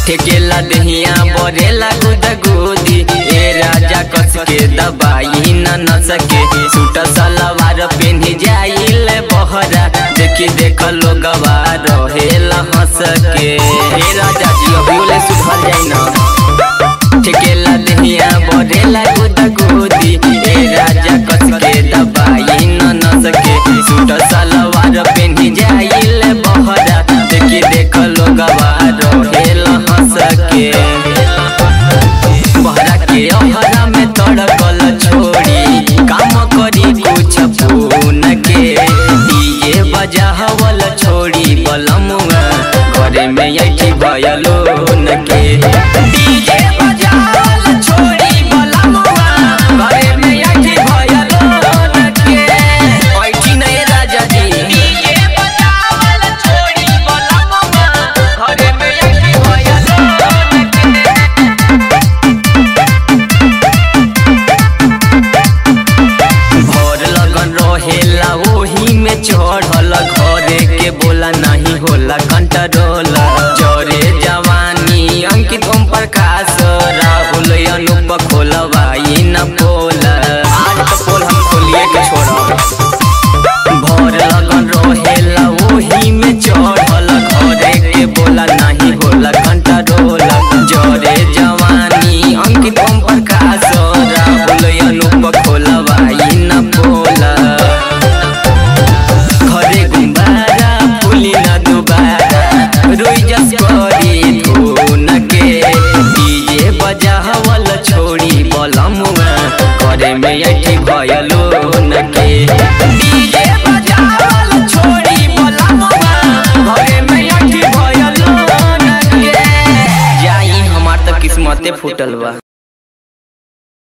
ठेकेला दहिया बरेला गुद गुदी ए राजा कस के दबाई न न सके सूट सलवार पेन्ही जाइल बहरा देखी देख लोगवा रहेला हंस के ए राजा जी अभियोले सुधर जाई न ठेकेला दहिया बरेला गुद गुदी ए राजा कस के दबाई न न सके सूट सलवार पेन्ही जाइल बहरा देखी देख लोगवा रहेला हंस के बहरा के अहरा में तड़कल छोड़ी काम करी कुछ फोन के दिए बजावल छोड़ी बलमुआ घरे में ऐठी भयलो न के डीजे बजावल छोड़ी बलमुआ घरे में ऐठी भयलो न के ऐठी नहीं राजा जी डीजे बजावल छोड़ी बलमुआ घरे में ऐठी भयलो न के भोर लगन रहेला ओही में चढ़ल घरे के बोला नहीं होला कंट्रोल जरे जवानी अंकित ओम प्रकाश राहुल अनुप खोलवाई न पोल आज तो पोल हम खोलिए के छोड़ भोर लगन रहेला ओही में चढ़ल घरे के बोला नहीं होला कंट्रोल जरे जवानी अंकित ओम प्रकाश राहुल अनुप खोलवाई न पोला घरे गुम्बारा फुली न दुबारा रोई जस करी धुन के डीजे बजावल छोड़ी बलमुआ घरे में ऐठी भयलो न के डीजे बजावल छोड़ी बलमुआ घरे में ऐठी भयलो न के जाई हमार त किस्मते फूटल बा